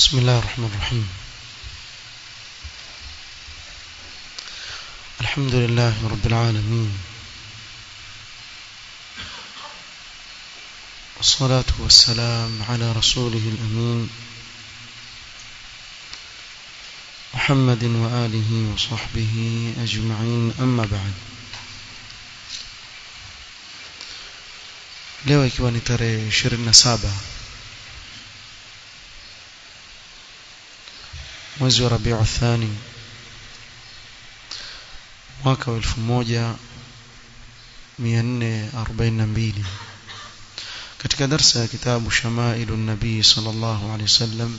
بسم الله الرحمن الرحيم الحمد لله رب العالمين والصلاة والسلام على رسوله الأمين محمد وآله وصحبه أجمعين أما بعد leo ikiwa ni tarehe 27 mwezi wa Rabiu Thani mwaka wa 1442 katika darsa ya kitabu Shamailu Nabii sallallahu alaihi wasallam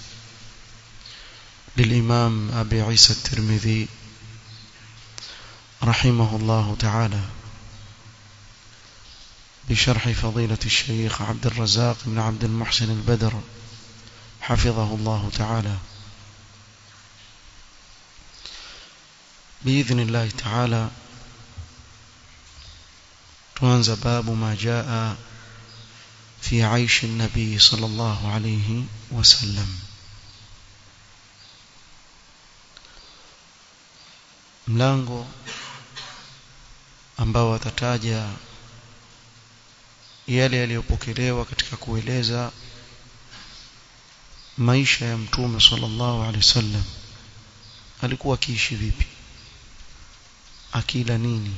للإمام أبي عيسى الترمذي رحمه الله تعالى بشرح فضيلة الشيخ عبد الرزاق بن عبد المحسن البدر حفظه الله تعالى بإذن الله تعالى تنزى باب ما جاء في عيش النبي صلى الله عليه وسلم mlango ambao atataja yale yaliyopokelewa katika kueleza maisha ya mtume sallallahu alaihi wasallam alikuwa akiishi vipi akila nini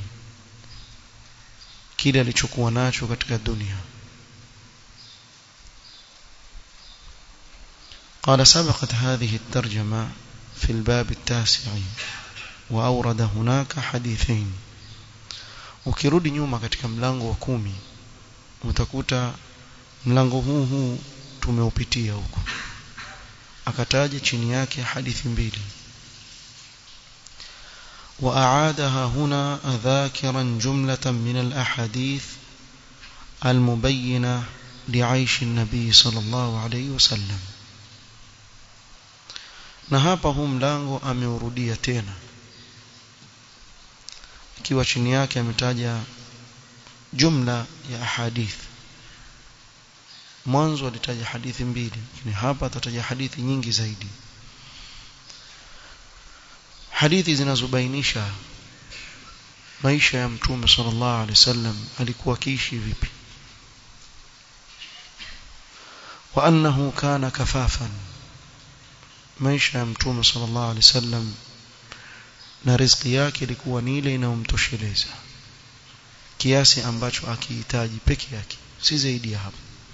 kile alichokuwa nacho katika dunia قال سبقت هذه الترجمة في الباب التاسع وأورد هناك حديثين ukirudi nyuma katika mlango wa kumi utakuta mlango huu huu tumeupitia huko akataja chini yake hadithi mbili وأعادها هنا ذاكرا جملة من الأحاديث المبينة لعيش النبي صلى الله عليه وسلم na hapa huu mlango ameurudia tena ikiwa chini yake ametaja jumla ya ahadith mwanzo alitaja hadithi mbili lakini hapa atataja hadithi nyingi zaidi hadithi zinazobainisha maisha ya mtume sallallahu alaihi wasallam alikuwa akiishi vipi wa annahu kana kafafan maisha ya mtume sallallahu alaihi wasallam na riziki yake ilikuwa ni ile inayomtosheleza kiasi ambacho akihitaji peke yake si zaidi ya hapo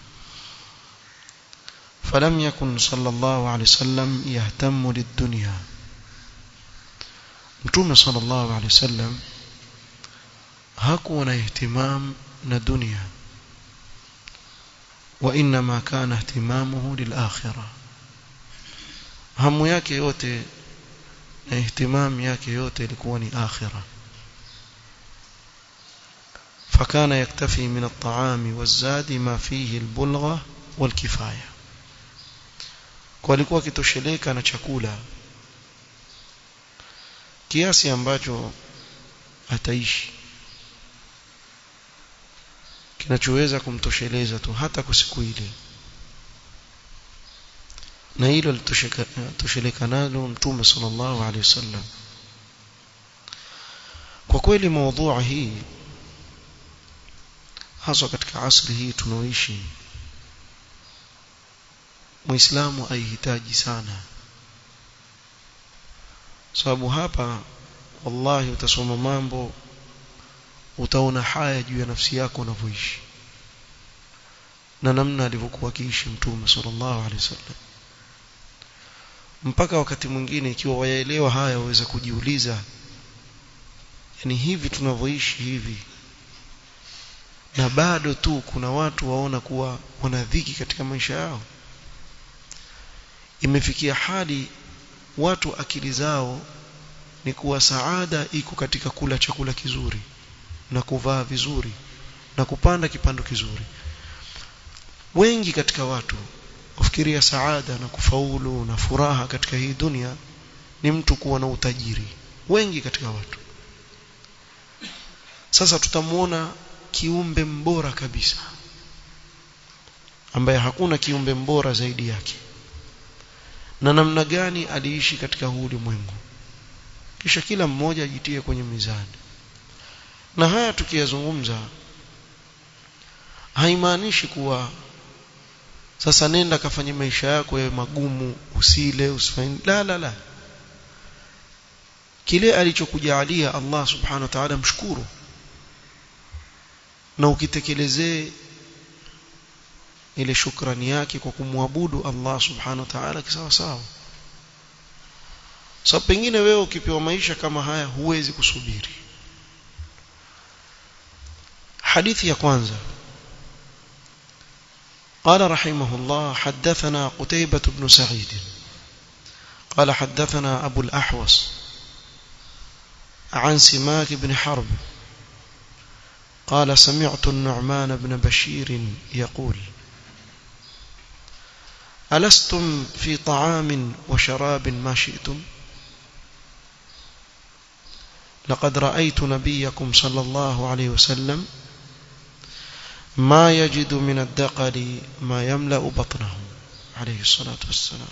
فلم يكن صلى الله عليه وسلم يهتم للدنيا mtume sallallahu alaihi wasallam hakuwa na ihtimam na dunia wa inma kana ihtimamuhu lilakhirah hamu yake yote na ihtimam yake yote ilikuwa ni akhirah فكان يكتفي من الطعام والزاد ما فيه البلغة والكفاية walikuwa kitosheleka na chakula kiasi ambacho ataishi kinachoweza kumtosheleza tu hata kwa siku ile na hilo litosheleka nalo mtume sallallahu alaihi wasallam kwa kweli mada hii haswa katika asri hii tunaoishi muislamu aihitaji sana sababu hapa wallahi utasoma mambo utaona haya juu ya nafsi yako unavyoishi na namna alivyokuwa akiishi mtume sallallahu alaihi wasallam mpaka wakati mwingine ikiwa wayaelewa haya waweza kujiuliza yani hivi tunavyoishi hivi na bado tu kuna watu waona kuwa wana dhiki katika maisha yao imefikia hadi watu akili zao ni kuwa saada iko katika kula chakula kizuri na kuvaa vizuri na kupanda kipando kizuri wengi katika watu kufikiria saada na kufaulu na furaha katika hii dunia ni mtu kuwa na utajiri wengi katika watu sasa tutamuona kiumbe mbora kabisa ambaye hakuna kiumbe mbora zaidi yake na namna gani aliishi katika huu ulimwengu kisha kila mmoja ajitie kwenye mizani na haya tukiyazungumza haimaanishi kuwa sasa nenda kafanye maisha yako yawe magumu usile usifanye la la la kile alichokujalia Allah subhanahu wa ta'ala mshukuru na ukitekelezee ile shukrani yake kwa kumwabudu Allah subhanahu wa ta'ala kisawa sawa so pengine wewe ukipewa maisha kama haya huwezi kusubiri hadithi ya kwanza قال رحمه الله حدثنا قتيبة بن سعيد قال حدثنا أبو الأحوص عن سماك بن حرب قال سمعت النعمان بن بشير يقول ألستم في طعام وشراب ما شئتم لقد رأيت نبيكم صلى الله عليه وسلم ما يجد من الدقل ما يملأ بطنه عليه الصلاة والسلام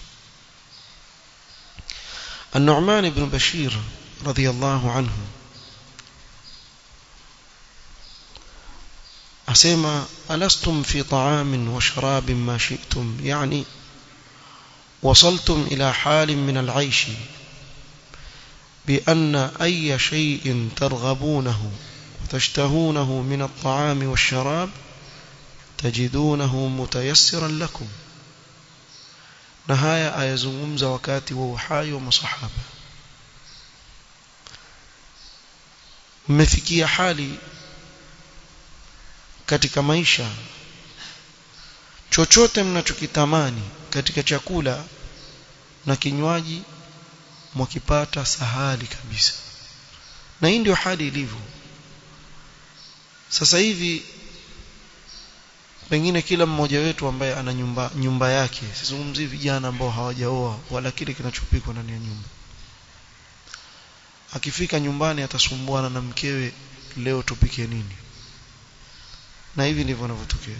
النعمان بن بشير رضي الله عنه أسمى ألستم في طعام وشراب ما شئتم يعني وصلتم إلى حال من العيش بأن أي شيء ترغبونه وتشتهونه من الطعام والشراب تجدونه متيسرا لكم نهاية آيزمومز وكاتي ووحاي ومصحابة mmefikia hali katika maisha chochote mnachokitamani katika chakula na kinywaji mwakipata sahali kabisa na hii ndio hali ilivyo sasa hivi pengine kila mmoja wetu ambaye ana nyumba nyumba yake sizungumzii vijana ambao hawajaoa wala kile kinachopikwa ndani ya nyumba akifika nyumbani atasumbuana na mkewe leo tupike nini na hivi ndivyo vinavyotokea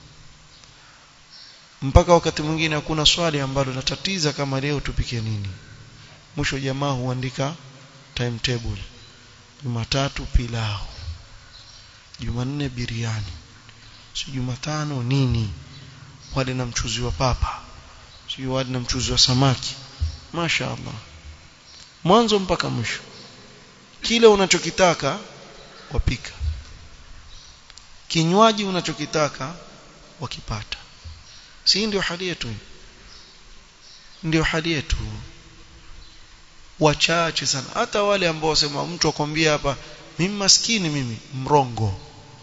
mpaka wakati mwingine hakuna swali ambalo natatiza kama leo tupike nini mwisho jamaa huandika timetable Jumatatu pilau Jumanne biriani si Jumatano nini wale na mchuzi wa papa si wale na mchuzi wa samaki Masha Allah mwanzo mpaka mwisho kile unachokitaka wapika kinywaji unachokitaka wakipata si ndio hali yetu ndio hali yetu wachache sana hata wale ambao wasema mtu akwambia hapa mimi maskini mimi mrongo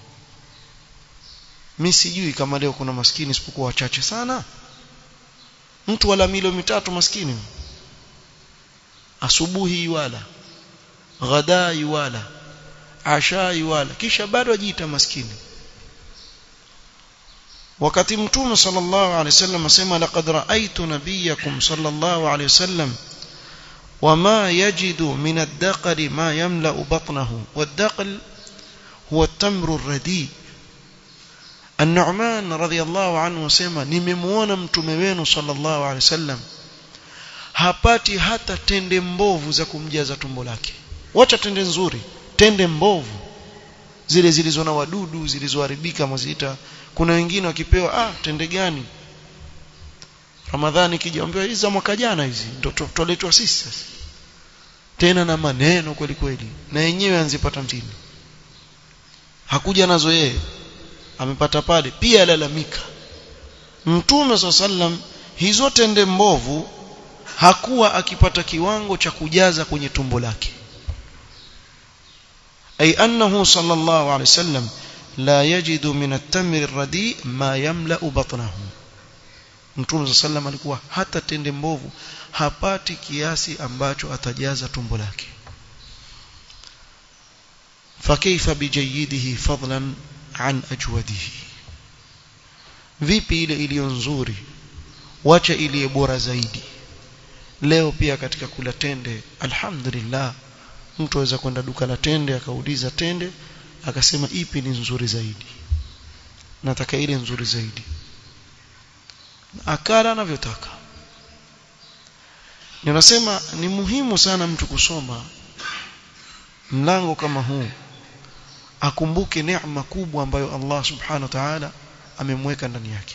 mimi sijui kama leo kuna maskini isipokuwa wachache sana mtu wala milo mitatu maskini asubuhi wala ghadai wala ashai wala kisha bado ajiita maskini wakati mtume sallallahu alaihi wasallam asema laqad ra'aytu nabiyakum sallallahu alaihi wasallam وما يجد من الدقل ما يملأ بطنه والدقل هو التمر الرديء النعمان رضي الله عنه سema nimemuona mtume wenu sallallahu alaihi wasallam hapati hata tende mbovu za kumjaza tumbo lake wacha tende nzuri tende mbovu zile zilizo na wadudu zilizoharibika maziita kuna wengine wakipewa ah tende gani Ramadhani kijaambiwa hizi za mwaka jana hizi ndio tuletwa sisi sasa tena na maneno kweli kweli na yenyewe anzipata mtini hakuja nazo yeye amepata pale pia alalamika mtume sallam hizo tende mbovu hakuwa akipata kiwango cha kujaza kwenye tumbo lake ay annahu sallallahu alayhi wasallam la yajidu min at-tamri ar-radi ma yamla'u batnahu Mtume sallam alikuwa hata tende mbovu hapati kiasi ambacho atajaza tumbo lake fakaifa bijayidihi fadlan an ajwadihi vipi ile iliyo nzuri wacha iliye bora zaidi leo pia katika kula tende alhamdulillah mtu aweza kwenda duka la tende akauliza tende akasema ipi ni nzuri zaidi nataka ile nzuri zaidi akala anavyotaka ninasema ni muhimu sana mtu kusoma mlango kama huu akumbuke neema kubwa ambayo Allah subhanahu wa ta'ala amemweka ndani yake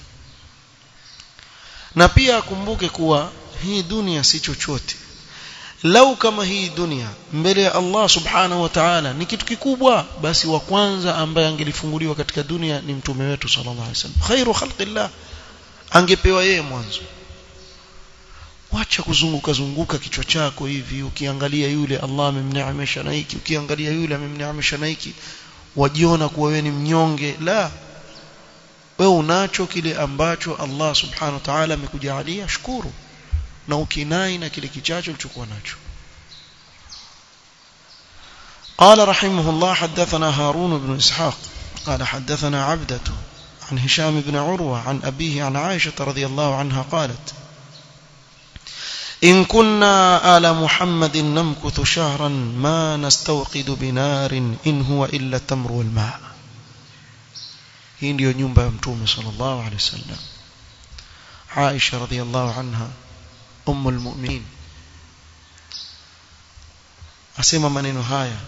na pia akumbuke kuwa hii dunia si chochote lau kama hii dunia mbele ya Allah subhanahu wa ta'ala ni kitu kikubwa basi wa kwanza ambaye angelifunguliwa katika dunia ni mtume wetu sallallahu alaihi wasallam khairu khalqillah angepewa yeye mwanzo wacha kuzunguka zunguka kichwa chako hivi ukiangalia yule Allah amemneemesha na hiki ukiangalia yule amemneemesha na hiki wajiona kuwa wewe ni mnyonge la wewe unacho kile ambacho Allah subhanahu wa ta'ala amekujalia shukuru na ukinai na kile kichacho ulichokuwa nacho قال رحمه الله حدثنا هارون بن إسحاق قال حدثنا عبدة عن هشام بن عروة عن أبيه عن عائشة رضي الله عنها قالت إن كنا آل محمد نمكث شهرا ما نستوقد بنار إن هو إلا التمر والماء hii ndiyo nyumba ya mtume sallallahu alaihi wasallam Aisha radhiallahu anha ummul mu'minin asema maneno haya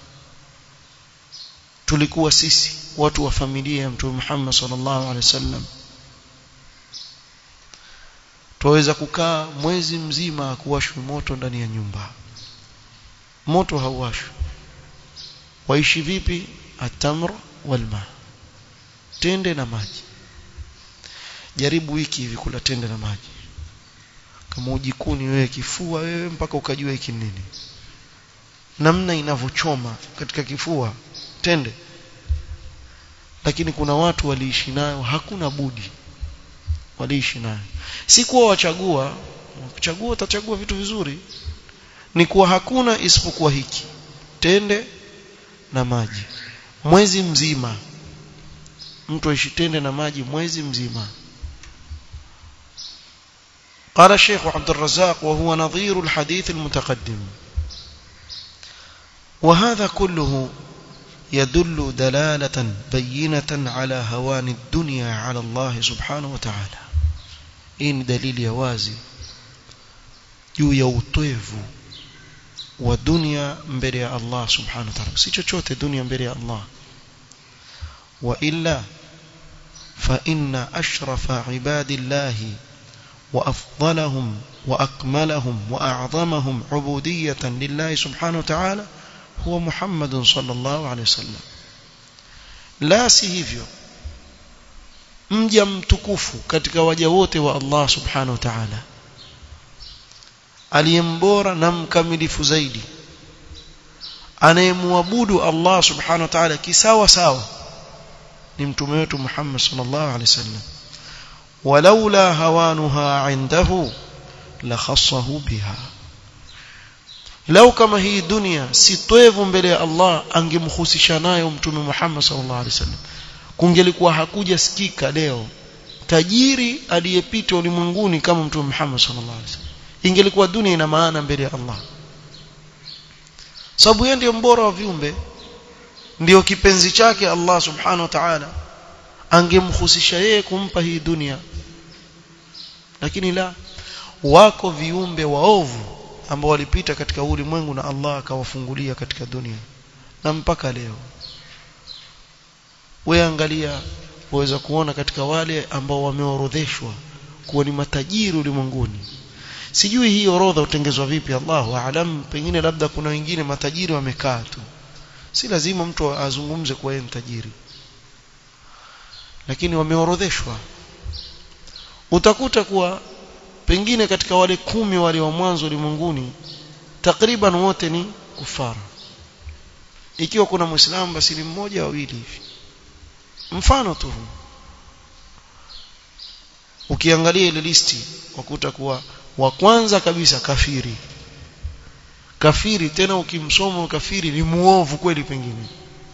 tulikuwa sisi watu wa familia ya mtume Muhammad sallallahu alaihi wasallam tuweza kukaa mwezi mzima kuwashwi moto ndani ya nyumba moto hauwashwi waishi vipi atamr walma tende na maji jaribu wiki hivi kula tende na maji kama ujikuni wewe kifua wewe mpaka ukajua hiki nini namna inavyochoma katika kifua tende lakini kuna watu waliishi nayo hakuna budi waliishi nayo si kuwa wachagua kuchagua utachagua vitu vizuri ni kuwa hakuna isipokuwa hiki tende na maji mwezi mzima mtu aishi tende na maji mwezi mzima قال الشيخ عبد الرزاق وهو نظير الحديث المتقدم وهذا كله يدل دلالة بينة على هوان الدنيا على الله سبحانه وتعالى إن دليل يوازي juu ya utoevu wa dunia mbele ya Allah subhanahu wa ta'ala si chochote dunia mbele ya Allah wa illa fa inna ashrafa ibadillahi wa afdalahum wa akmalahum wa a'zamahum ubudiyatan lillahi subhanahu wa ta'ala huwa Muhammad sallallahu alaihi wasallam la si hivyo mja mtukufu katika waja wote wa Allah subhanahu wa ta'ala aliyembora na mkamilifu zaidi anayemwabudu Allah subhanahu wa ta'ala kisawa sawa ni mtume wetu Muhammad sallallahu alaihi wasallam walaula hawanuha indahu la khassahu biha lau kama hii dunia si toevu mbele ya Allah angemhusisha nayo mtume Muhammad sallallahu alaihi wasallam kungelikuwa hakuja sikika leo tajiri aliyepita ulimwenguni kama mtume Muhammad sallallahu alaihi wasallam ingelikuwa dunia ina maana mbele ya Allah sababu yeye ndiyo mbora wa viumbe ndiyo kipenzi chake Allah subhanahu wa ta'ala angemhusisha yeye kumpa hii dunia lakini la wako viumbe waovu ambao walipita katika ulimwengu na Allah akawafungulia katika dunia na mpaka leo wewe angalia waweza kuona katika wale ambao wameorodheshwa kuwa ni matajiri ulimwenguni sijui hii orodha utengezwa vipi Allahu aalam pengine labda kuna wengine matajiri wamekaa tu si lazima mtu azungumze kuwa yeye mtajiri lakini wameorodheshwa utakuta kuwa pengine katika wale kumi wale wa mwanzo ulimwenguni takriban wote ni kufara ikiwa kuna muislamu basi ni mmoja wawili hivi mfano tu ukiangalia ile listi wakuta kuwa wa kwanza kabisa kafiri kafiri tena ukimsoma kafiri ni muovu kweli pengine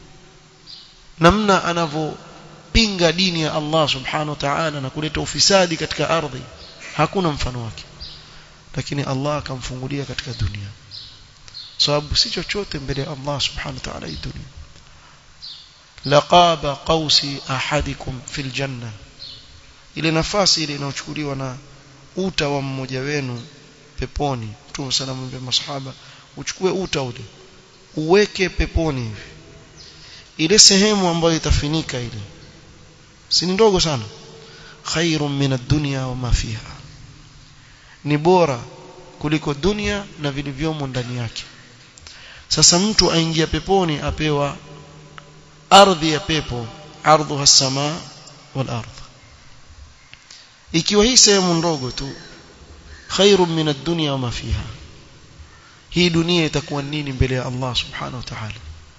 namna anavyopinga dini ya Allah subhanahu wa ta'ala na kuleta ufisadi katika ardhi hakuna mfano wake lakini Allah akamfungulia katika dunia sababu si chochote mbele ya Allah subhanahu wa ta'ala hii dunia laqaba qausi ahadikum fil janna ile nafasi ile inayochukuliwa na uta wa mmoja wenu peponi Mtume sana mwambie masahaba uchukue uta ule uweke peponi hivi ile sehemu ambayo itafinika ile si ni ndogo sana khairun min ad-dunya wa ma fiha ni bora kuliko dunia na vilivyomo ndani yake sasa mtu aingia peponi apewa ardhi ya pepo ardhuha as-samaa wal ardh ikiwa hii sehemu ndogo tu khairun min ad-dunya wa ma fiha hii dunia itakuwa nini mbele ya Allah subhanahu wa ta'ala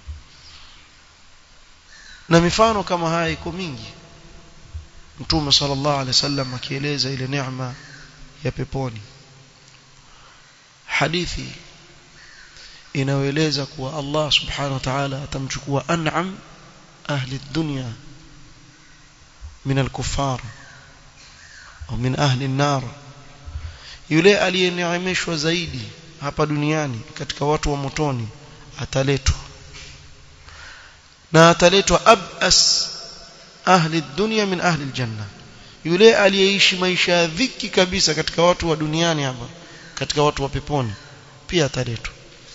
na mifano kama haya iko mingi Mtume sallallahu alaihi wasallam akieleza ile neema ya peponi hadithi inayoeleza kuwa Allah subhanahu wa ta'ala atamchukua an'am ahli dunya min al-kuffar au min ahli an-nar yule aliyeneemeshwa zaidi hapa duniani katika watu wa motoni ataletwa na ataletwa abas ahli dunya min ahli aljanna yule aliyeishi maisha ya dhiki kabisa katika watu wa duniani hapa katika watu wa peponi pia ataletwa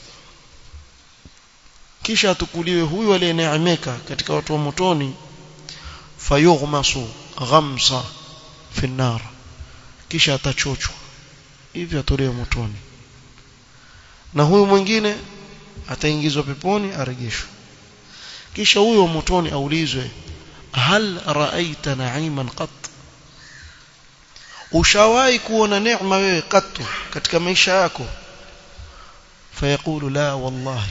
kisha atukuliwe huyu aliyeneemeka katika watu wa motoni fayughmasu ghamsa fi nar kisha atachochwa hivyo atolewe motoni na huyu mwingine ataingizwa peponi arejeshwe kisha huyo motoni aulizwe hal raaita na'iman qat ushawahi kuona neema wewe katu katika maisha yako fayaqulu la wallahi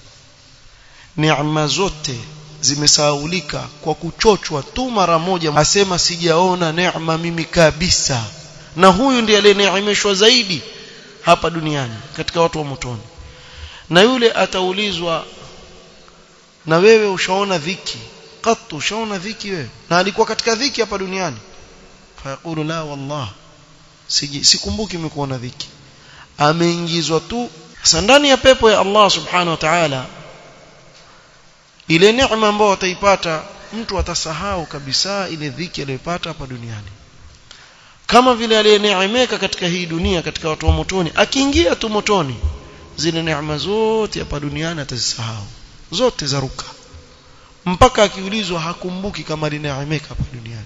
neema zote zimesahaulika kwa kuchochwa tu mara moja asema sijaona neema mimi kabisa na huyu ndiye aliyeneemeshwa zaidi hapa duniani katika watu wa motoni na yule ataulizwa na wewe ushaona dhiki qattu ushaona dhiki wewe na alikuwa katika dhiki hapa duniani fayaqulu la wallah siji sikumbuki nimekuona dhiki ameingizwa tu sasa ndani ya pepo ya Allah subhanahu wa ta'ala ile neema ambayo ataipata mtu atasahau kabisa ile dhiki aliyopata hapa duniani kama vile aliyeneemeka katika hii dunia katika watu wa motoni akiingia tu motoni zile neema zote hapa duniani atazisahau zote zaruka mpaka akiulizwa hakumbuki kama alineemeka hapa duniani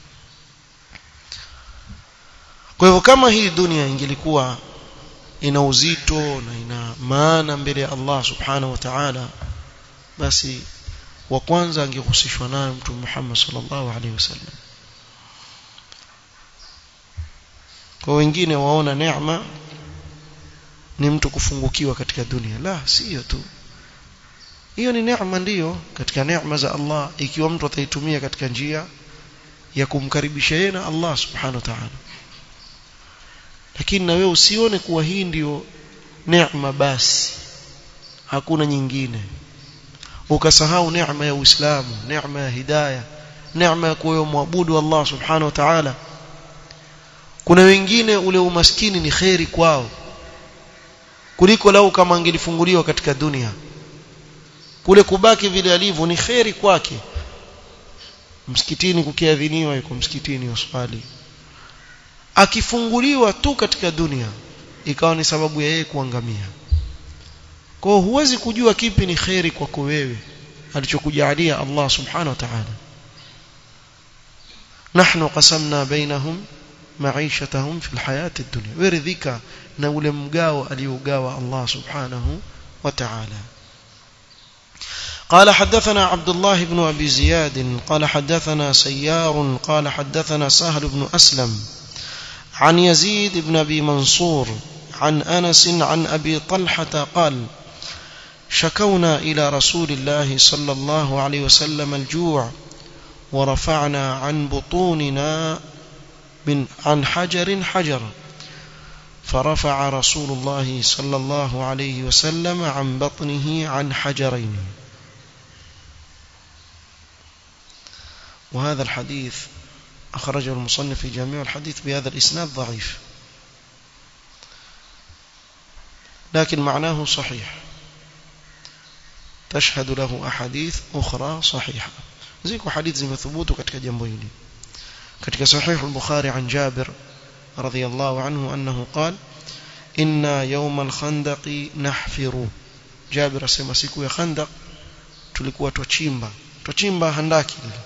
kwa hivyo kama hii dunia ingelikuwa ina uzito na ina maana mbele ya Allah subhanahu wa ta'ala basi wa kwanza angehusishwa nayo mtume Muhammad sallallahu alaihi wasallam kwa wengine waona neema ni mtu kufungukiwa katika dunia la sio tu hiyo ni neema ndiyo katika neema za Allah ikiwa mtu ataitumia katika njia ya kumkaribisha yeye na Allah subhanahu wa ta'ala lakini na wewe usione kuwa hii ndiyo neema basi hakuna nyingine ukasahau neema ya Uislamu neema ya hidayah neema ya kuwa muabudu Allah subhanahu wa ta'ala kuna wengine ule umaskini ni kheri kwao kuliko lau kama angelifunguliwa katika dunia kule kubaki vile alivyo ni kheri kwake msikitini kukiadhiniwa yuko msikitini uswali akifunguliwa tu katika dunia ikawa ni sababu ya yeye kuangamia kwa hiyo huwezi kujua kipi ni kheri kwako wewe alichokujalia Allah subhanahu wa ta'ala nahnu qasamna bainahum maishatahum fil hayati dunya waridhika na ule mgao aliogawa Allah subhanahu wa ta'ala قال حدثنا عبد الله بن أبي زياد قال حدثنا سيار قال حدثنا سهل بن أسلم عن يزيد بن أبي منصور عن أنس عن أبي طلحة قال شكونا إلى رسول الله صلى الله عليه وسلم الجوع ورفعنا عن بطوننا من عن حجر حجر فرفع رسول الله صلى الله عليه وسلم عن بطنه عن حجرين وهذا الحديث أخرجه المصنف في جامع الحديث بهذا الإسناد ضعيف لكن معناه صحيح تشهد له أحاديث أخرى صحيحة زيكو حديث زي مثبوت katika jambo hili katika sahih al-Bukhari an Jabir رضي الله عنه أنه قال inna yawm al-khandaq nahfiru Jabir asema siku ya khandaq tulikuwa twachimba twachimba handaki lile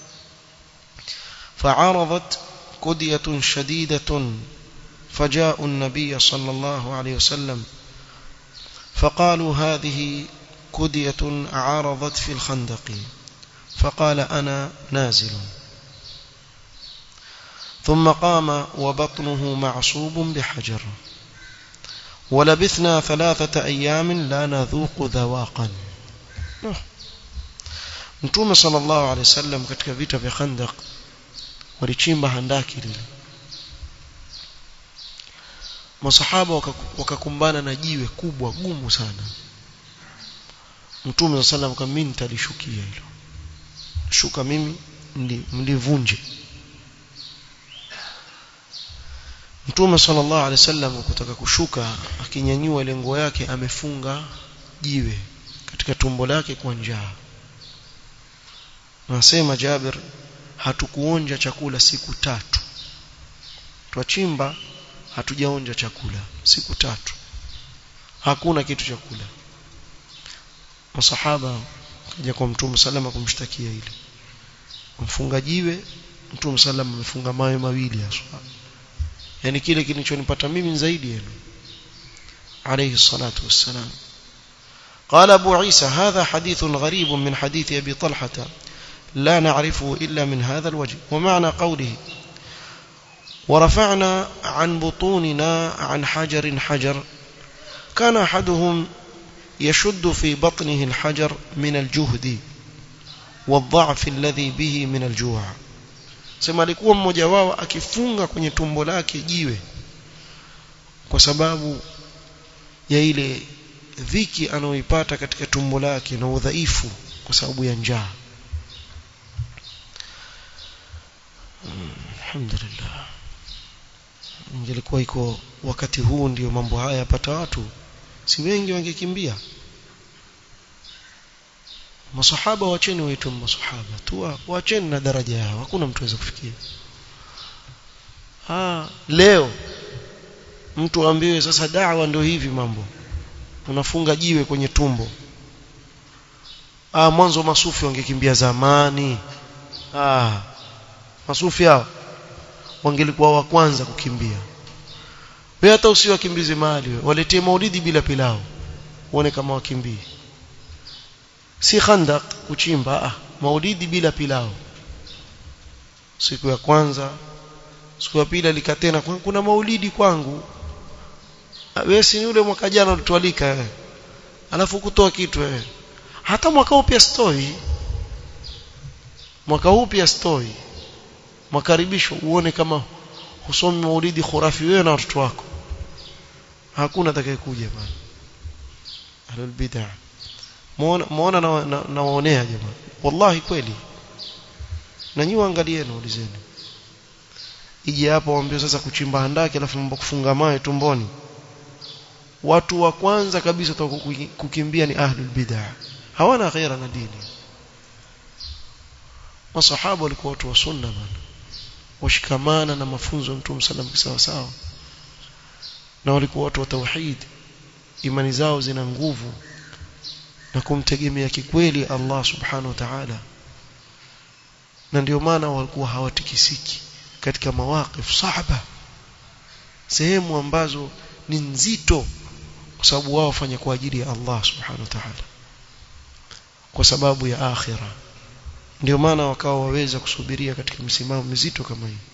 فعرضت كدية شديدة فجاءوا النبي صلى الله عليه وسلم فقالوا هذه كدية عارضت في الخندق فقال أنا نازل ثم قام وبطنه معصوب بحجر ولبثنا ثلاثة أيام لا نذوق ذواقا Mtume sallallahu alaihi wasallam katika vita vya Khandaq walichimba handaki lile. Masahaba wakakumbana na jiwe kubwa gumu sana. Mtume sallallahu alaihi mimi nitalishukia hilo. Shuka mimi mlivunje. Mtume sallallahu alaihi wasallam kutaka kushuka akinyanyua lengo yake amefunga jiwe katika tumbo lake kwa njaa. Nasema Jabir hatukuonja chakula siku tatu. Twachimba hatujaonja chakula siku tatu. Hakuna kitu chakula. Masahaba kaja kwa Mtume salama kumshtakia ile. Mfunga jiwe Mtume salama amefunga mawe mawili aswa. Yani kile kilichonipata mimi zaidi yenu. عليه الصلاة والسلام قال أبو عيسى هذا حديث غريب من حديث أبي طلحة لا نعرفه إلا من هذا الوجه ومعنى قوله ورفعنا عن بطوننا عن حجر حجر كان أحدهم يشد في بطنه الحجر من الجهد والضعف الذي به من الجوع sema alikuwa mmoja wao akifunga kwenye tumbo lake jiwe kwa sababu ya ile dhiki anayoipata katika tumbo lake na udhaifu kwa sababu ya njaa alhamdulillah ingelikuwa iko wakati huu ndio mambo haya yapata watu si wengi wangekimbia masahaba wacheni waitwe masahaba tu wacheni na daraja yao hakuna mtu aweza kufikia ah leo mtu ambiwe sasa dawa ndio hivi mambo unafunga jiwe kwenye tumbo ah mwanzo masufi wangekimbia zamani ah masufi hao wangelikuwa wa kwanza kukimbia wewe hata usiwakimbize mahali wewe waletee maulidi bila pilao uone kama wakimbii si khandaq kuchimba ah maulidi bila pilao siku ya kwanza siku ya pili alikatena kuna maulidi kwangu wewe si yule mwaka jana ulitualika wewe alafu kutoa kitu wewe hata mwaka huu pia stoi mwaka huu pia stoi makaribisho uone kama husomi maulidi khurafi wewe na watoto wako hakuna atakayekuja bana ahlul bid'ah muona muona na, na, nawaonea jamaa wallahi kweli na nyinyi angalieni ulizeni ije hapo waambie sasa kuchimba handaki alafu mambo kufunga mawe tumboni watu wa kwanza kabisa kukimbia ni ahlul bid'ah hawana ghaira na dini masahaba walikuwa watu wa sunna bana washikamana na mafunzo ya Mtume sallam sawa sawa na walikuwa watu wa tauhid imani zao zina nguvu na kumtegemea kikweli Allah subhanahu wa ta'ala na ndio maana walikuwa hawatikisiki katika mawaqif sahaba sehemu ambazo ni nzito kwa sababu wao wafanya kwa ajili ya Allah subhanahu wa ta'ala kwa sababu ya akhira ndio maana wakawa waweza kusubiria katika msimamo mizito kama hii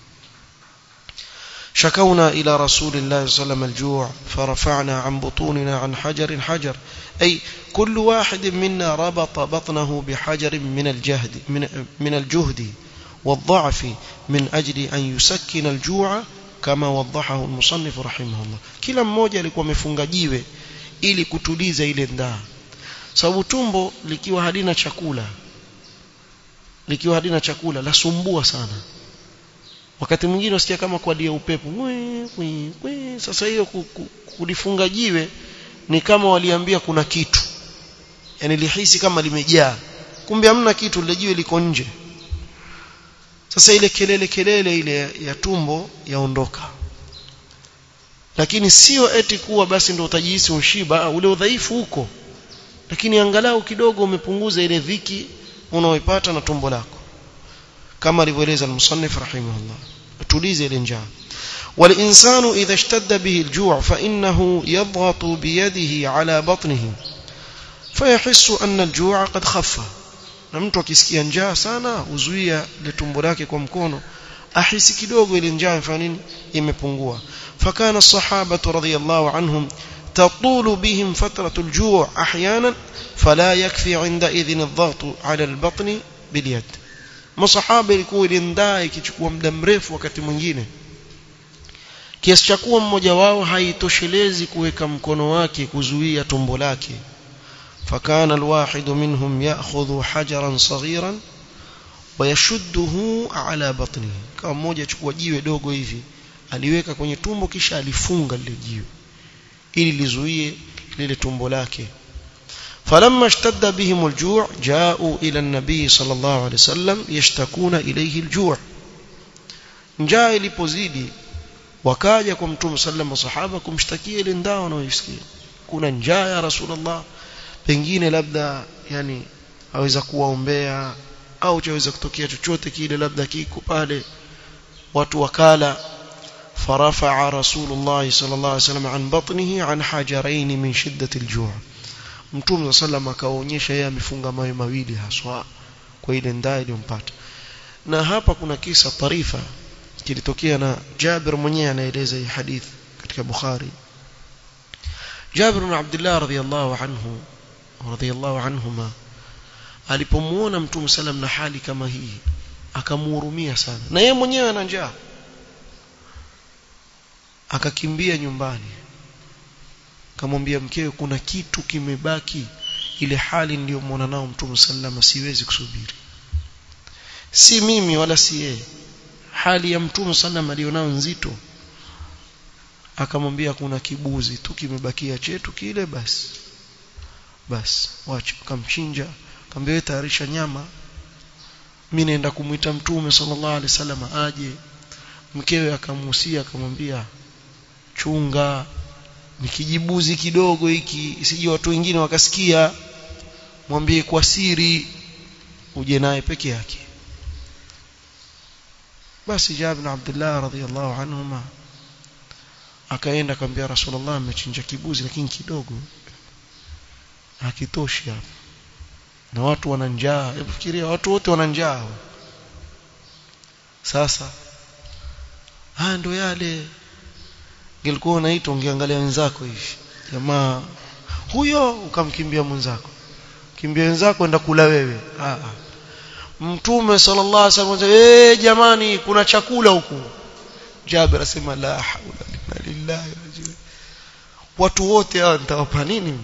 شكونا إلى رسول الله صلى الله عليه وسلم الجوع فرفعنا عن بطوننا عن حجر حجر أي كل واحد منا ربط بطنه بحجر من الجهد من, من الجهد والضعف من أجل أن يسكن الجوع كما وضحه المصنف رحمه الله kila mmoja alikuwa amefunga jiwe ili kutuliza ile ndaa sababu tumbo likiwa halina chakula likiwa halina chakula lasumbua sana wakati mwingine usikia kama kuadia upepo mwe, mwe, mwe. sasa hiyo kulifunga jiwe ni kama waliambia kuna kitu yani lihisi kama limejaa kumbe hamna kitu lile jiwe liko nje sasa ile kelele kelele ile ya tumbo yaondoka lakini sio eti kuwa basi ndio utajihisi ushiba ule udhaifu huko lakini angalau kidogo umepunguza ile dhiki unaoipata na tumbo lako kama alivyoeleza al-musannif rahimahullah tulize ile njaa والإنسان إذا اشتد به الجوع فإنه يضغط بيده على بطنه فيحس أن الجوع قد خف na mtu akisikia njaa sana uzuia ile tumbo lake kwa mkono ahisi kidogo ile njaa ifanya nini imepungua fakana الصحابه رضي الله عنهم تطول بهم فتره الجوع احيانا فلا يكفي عندئذ الضغط على البطن باليد masahaba ilikuwa ile ndaa ikichukua muda mrefu wakati mwingine kiasi cha kuwa mmoja wao haitoshelezi kuweka mkono wake kuzuia tumbo lake فكان الواحد منهم يأخذ حجرا صغيرا ويشده على بطنه kama mmoja achukua jiwe dogo hivi aliweka kwenye tumbo kisha alifunga lile jiwe ili lizuie lile tumbo lake فلما اشتد بهم الجوع جاءوا إلى النبي صلى الله عليه وسلم يشتكون إليه الجوع njaa ilipozidi wakaja kwa mtume sallam masahaba kumshtakia ile ndaa wanaoisikia kuna njaa ya rasulullah pengine labda yani aweza kuwaombea au chaweza kutokea chochote kile labda kiko pale watu wakala فرفع رسول الله صلى الله عليه وسلم عن بطنه عن حجرين من شدة الجوع mtume sallam akaonyesha yeye amefunga mawe mawili haswa kwa ile ndaa iliyompata na hapa kuna kisa tarifa kilitokea na Jabir mwenyewe anaeleza hii hadith katika Bukhari Jabir bin Abdullah radhiyallahu anhu radhiyallahu anhuma alipomuona mtume sallam na hali kama hii akamhurumia sana na yeye mwenyewe ana njaa akakimbia nyumbani akamwambia mkewe kuna kitu kimebaki ile hali niliyomwona nao mtume sallam siwezi kusubiri si mimi wala si yeye hali ya mtume sallam alionao nzito akamwambia kuna kibuzi tu kimebakia chetu kile basi basi wacha akamchinja akamwambia tayarisha nyama mimi naenda kumuita mtume sallallahu alaihi wasallam aje mkewe akamhusia akamwambia chunga ni kijibuzi kidogo hiki isije watu wengine wakasikia mwambie kwa siri uje naye peke yake basi Jabir bin Abdullah radhiyallahu anhuma akaenda akamwambia Rasulullah amechinja kibuzi lakini kidogo hakitoshi hapa na watu wana njaa hebu fikiria watu wote wana njaa sasa haya ndo yale ingekuwa unaitwa ungeangalia wenzako hivi jamaa huyo ukamkimbia mwenzako kimbia wenzako enda kula wewe ah mtume sallallahu alaihi wasallam eh jamani kuna chakula huku Jabir asema la haula illa lillahi watu wote hawa nitawapa nini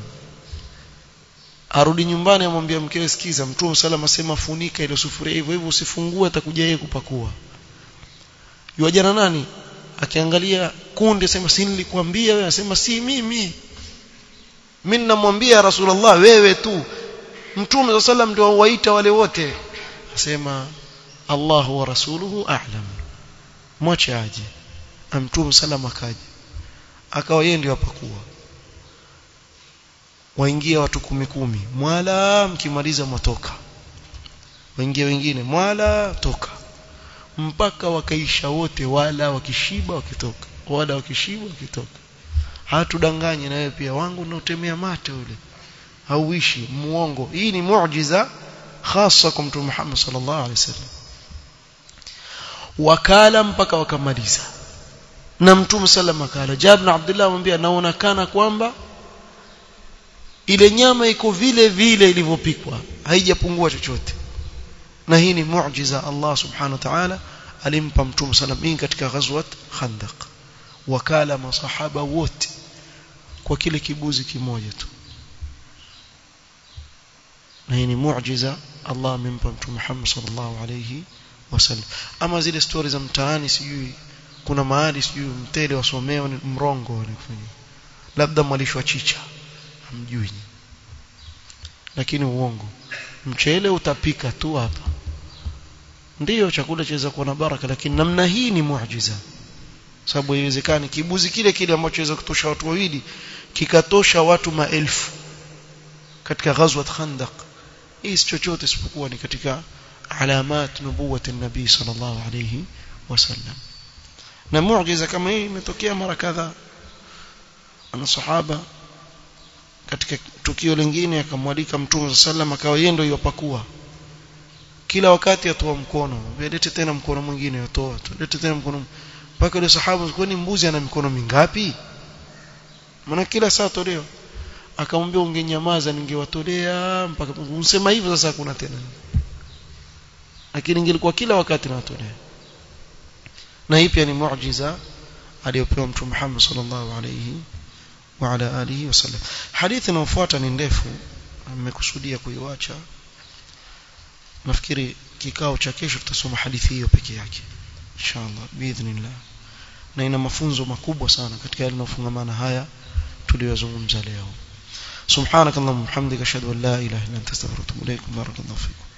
arudi nyumbani amwambia mkewe sikiza mtume sallam asema funika ile sufuria hivyo hivyo usifungue atakuja yeye kupakua yuajana nani akiangalia kundi asema si nilikwambia wewe asema si mimi mimi namwambia rasulullah wewe tu mtume sallam ndio waita wale wote asema Allah wa rasuluhu a'lam mwache aje mtume sallam akaja akawa yeye ndio apakua waingia watu kumi kumi mwala mkimaliza mwatoka waingia wengine mwala toka mpaka wakaisha wote wala wakishiba wakitoka wala wakishiba wakitoka hatudanganye na wewe pia wangu unaotemea mate ule hauishi muongo hii ni muujiza hasa kwa mtume Muhammad sallallahu alaihi wasallam wakala mpaka wakamaliza na mtume sallam akala Jabir Abdullah amwambia naona kana kwamba ile nyama iko vile vile ilivyopikwa haijapungua chochote na hii ni muujiza Allah subhanahu wa ta'ala alimpa mtume sallam hii katika ghazwat Khandaq wakala masahaba wote kwa kile kibuzi kimoja tu na hii ni muujiza Allah amempa mtume Muhammad sallallahu alayhi wasallam ama zile stori za mtaani sijui kuna mahali sijui mtele wasomewa ni mrongo wanafanya labda mwalishwa chicha hamjui lakini uongo mchele utapika tu hapa ndiyo chakula chaweza kuwa na baraka lakini namna hii ni muujiza sababu haiwezekani kibuzi kile kile ambacho chaweza kutosha watu wawili kikatosha watu maelfu katika ghazwat khandaq hii si chochote isipokuwa ni katika alamat nubuwati nabii sallallahu alayhi wasallam na muujiza kama hii imetokea mara kadhaa ana sahaba katika tukio lingine akamwalika mtume sallam akawa yeye ndio yopakua kila wakati atoa mkono lete tena mkono mwingine yotoa lete tena mkono mpaka yule sahaba kwani mbuzi ana mikono mingapi maana kila saa toleo akamwambia ungenyamaza ningewatolea mpaka unasema hivyo sasa kuna tena lakini ingelikuwa kila wakati nawatolea na hii pia ni muujiza aliyopewa mtume Muhammad sallallahu alayhi wa ala alihi wasallam hadithi inayofuata ni ndefu nimekusudia kuiacha nafikiri kikao cha kesho tutasoma hadithi hiyo peke yake inshallah biidhnillah na ina mafunzo makubwa sana katika yale yanayofungamana haya tuliyozungumza leo subhanakallahumma hamdika ashhadu an la ilaha illa anta astaghfiruka wa atubu ilaik barakallahu fikum